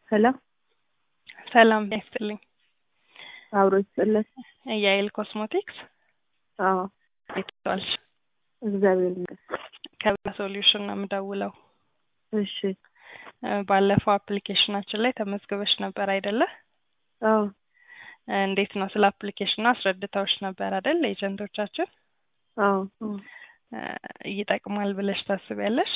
ሄሎ ሰላም ይስጥልኝ። አብሮ ይስጥልን። የአይል ኮስሞቲክስ አዎ ይተዋልሽ እግዚአብሔር ይመስገን። ከብላ ሶሉሽን ነው የምደውለው። እሺ እ ባለፈው አፕሊኬሽናችን ላይ ተመዝግበሽ ነበር አይደለ? አዎ እ እንዴት ነው ስለ አፕሊኬሽኑ አስረድተውሽ ነበር አይደል? ኤጀንቶቻችን አዎ አዎ። እ ይጠቅማል ብለሽ ታስቢያለሽ?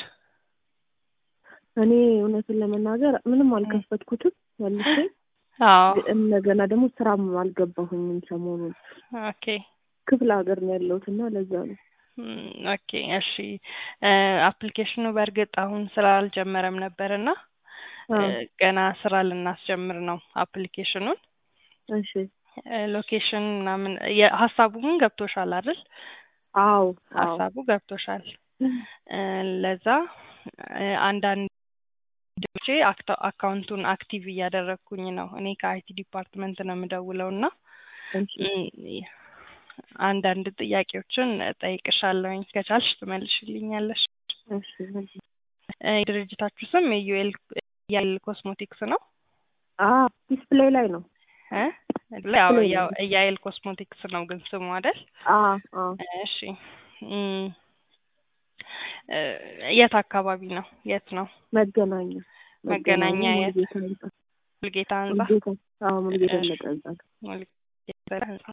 እኔ እውነቱን ለመናገር ምንም አልከፈትኩትም መልሼ አዎ እንደገና ደግሞ ስራም አልገባሁኝም ሰሞኑን ኦኬ ክፍለ ሀገር ነው ያለሁት እና ለዛ ነው እም፣ ኦኬ እሺ እ አፕሊኬሽኑ በእርግጥ አሁን ስራ አልጀመረም ነበር እና እ አዎ ገና ስራ ልናስጀምር ነው አፕሊኬሽኑን እሺ እ ሎኬሽን ምናምን የሀሳቡ ግን ገብቶሻል አይደል? አዎ አዎ ሀሳቡ ገብቶሻል። እ ለዛ እ አንዳንድ ቼ አካውንቱን አክቲቭ እያደረግኩኝ ነው። እኔ ከአይቲ ዲፓርትመንት ነው የምደውለው እና እሺ እም፣ አንዳንድ ጥያቄዎችን ጠይቅሻለሁኝ ከቻልሽ ትመልሽልኛለሽ። እሺ እ የድርጅታችሁ ስም የዩኤል ያል ኮስሞቲክስ ነው አዎ ዲስፕሌይ ላይ ነው እ ያው ዲስፕሌይ ያው ነው። የአይል ኮስሞቲክስ ነው ግን ስሙ አይደል? አዎ አዎ እሺ እም፣ እ የት አካባቢ ነው? የት ነው? መገናኛ መገናኛ የት? ሙሉጌታ ህንጻ ሙልጌታ ህንጻ ሙሉጌታ አዎ ሙሉጌታ እሺ። ህንጻ ህንጻ ሙልጌታ ህንጻ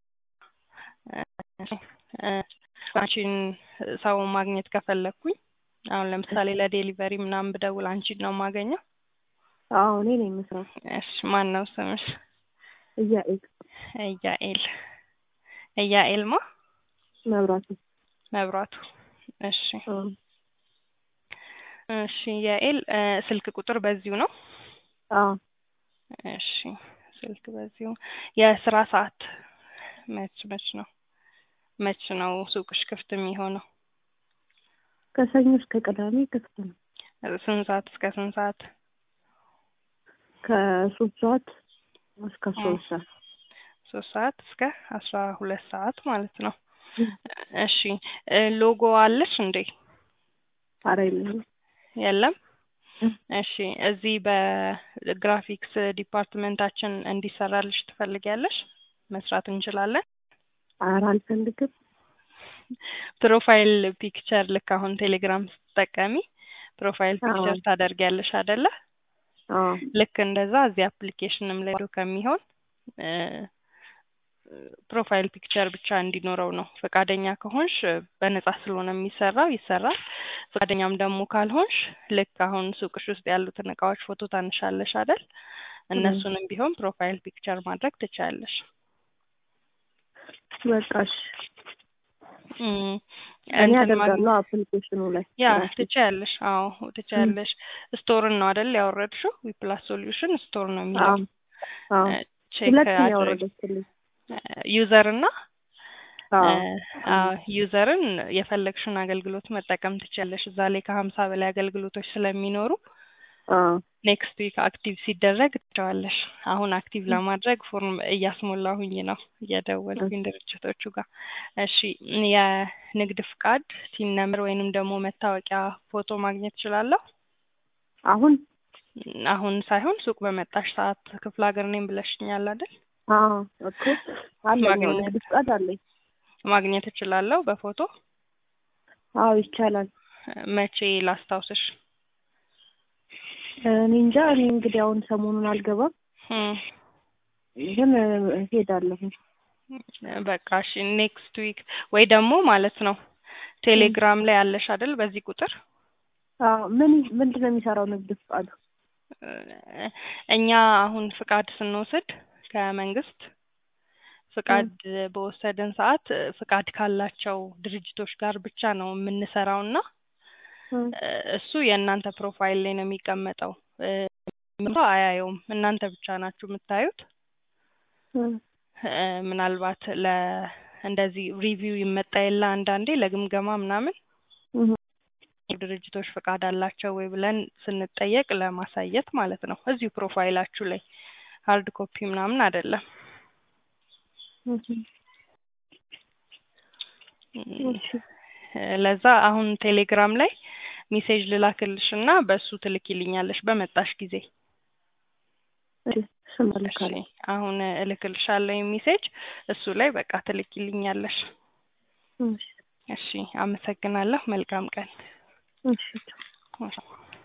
እ እ አንቺን ሰው ማግኘት ከፈለግኩኝ አሁን ለምሳሌ ለዴሊቨሪ ምናምን ብደውል አንቺን ነው የማገኘው? አዎ እኔ ነኝ የምስራው እሺ ማን ነው ስምሽ? እያኤል እያኤል እያኤል ማ መብራቱ መብራቱ እሺ አዎ እሺ እያኤል እ ስልክ ቁጥር በዚሁ ነው? አዎ እሺ ስልክ በዚሁ የስራ ሰዓት መች መች ነው መች ነው ሱቅሽ ክፍት የሚሆነው? ከሰኞ እስከ ቅዳሜ ክፍት ነው። ስንት ሰዓት እስከ ስንት ሰዓት? ከሶስት ሰዓት እስከ ሶስት ሰዓት ሶስት ሰዓት እስከ አስራ ሁለት ሰዓት ማለት ነው። እሺ እ ሎጎ አለሽ እንዴ? ኧረ የለኝም። የለም። እሺ እዚህ በግራፊክስ ዲፓርትመንታችን እንዲሰራልሽ ትፈልጊያለሽ? መስራት እንችላለን። ኧረ አልፈልግም። ፕሮፋይል ፒክቸር ልክ አሁን ቴሌግራም ስትጠቀሚ ፕሮፋይል አዎ ፒክቸር ታደርጊያለሽ አይደለ? አዎ ልክ እንደዛ እዚህ አፕሊኬሽንም ላይ ከሚሆን እ ፕሮፋይል ፒክቸር ብቻ እንዲኖረው ነው። ፈቃደኛ ከሆንሽ በነጻ ስለሆነ የሚሰራው ይሰራል። ፈቃደኛም ደግሞ ካልሆንሽ ልክ አሁን ሱቅሽ ውስጥ ያሉትን እቃዎች ፎቶ ታንሻለሽ አይደል? እም፣ እነሱንም ቢሆን ፕሮፋይል ፒክቸር ማድረግ ትችያለሽ። በቃ እሺ እም፣ እኔ እንትን ማግኘት አደርጋለሁ አፕሊኬሽኑ ላይ ያ ራሴ ትችያለሽ። አዎ እም፣ ትችያለሽ። ስቶርን ነው አይደል ያወረድሽው? ዊፕላስ ሶሉሽን ስቶር ነው የሚለው አዎ አዎ እ ቼክ ሁለት ነው አድርግ ያወረደችልኝ። ዩዘር እና አዎ አዎ ዩዘርን የፈለግሽውን አገልግሎት መጠቀም ትችያለሽ። እዛ ላይ ከሀምሳ በላይ አገልግሎቶች ስለሚኖሩ አዎ ኔክስት ዊክ አክቲቭ ሲደረግ ትቸዋለሽ። አሁን አክቲቭ ለማድረግ ፎርም እያስሞላሁኝ ነው እየደወልኩኝ ድርጅቶቹ ጋር። እሺ የንግድ ፍቃድ ሲን ነምበር ወይንም ደግሞ መታወቂያ ፎቶ ማግኘት እችላለሁ? አሁን አሁን ሳይሆን ሱቅ በመጣሽ ሰዓት ክፍለ ሀገር ነኝ ብለሽኛል አይደል? አዎ እኮ አለኝ አዎ ማግኘት ንግድ ፍቃድ አለኝ። ማግኘት እችላለሁ በፎቶ? አዎ ይቻላል። መቼ ላስታውስሽ? እኔ እንጃ እኔ እንግዲህ አሁን ሰሞኑን አልገባም እም፣ ግን እሄዳለሁ። በቃ እሺ ኔክስት ዊክ ወይ ደግሞ ማለት ነው እም፣ ቴሌግራም ላይ አለሽ አይደል? በዚህ ቁጥር አዎ ምን ምንድን ነው የሚሰራው ንግድ ፍቃዱ? እ እኛ አሁን ፍቃድ ስንወስድ ከመንግስት እም፣ ፍቃድ በወሰድን ሰዓት እ ፍቃድ ካላቸው ድርጅቶች ጋር ብቻ ነው የምንሰራው እና እም፣ እ እሱ የእናንተ ፕሮፋይል ላይ ነው የሚቀመጠው። እ ሰው አያየውም። እናንተ ብቻ ናችሁ የምታዩት። እም፣ እ ምናልባት ለ እንደዚህ ሪቪው ይመጣ የለ አንዳንዴ ለግምገማ ምናምን እም፣ ድርጅቶች ፍቃድ አላቸው ወይ ብለን ስንጠየቅ ለማሳየት ማለት ነው። እዚሁ ፕሮፋይላችሁ ላይ ሀርድ ኮፒ ምናምን አይደለም። እም፣ እም፣ እሺ ለዛ አሁን ቴሌግራም ላይ ሜሴጅ ልላክልሽ እና በእሱ ትልኪልኛለሽ በመጣሽ ጊዜ። እሺ እሱን እሺ እልካለሁ። አሁን እልክልሻለሁ ሜሴጅ እሱ ላይ በቃ ትልኪልኛለሽ። እሺ እሺ አመሰግናለሁ። መልካም ቀን። እሺ እሺ።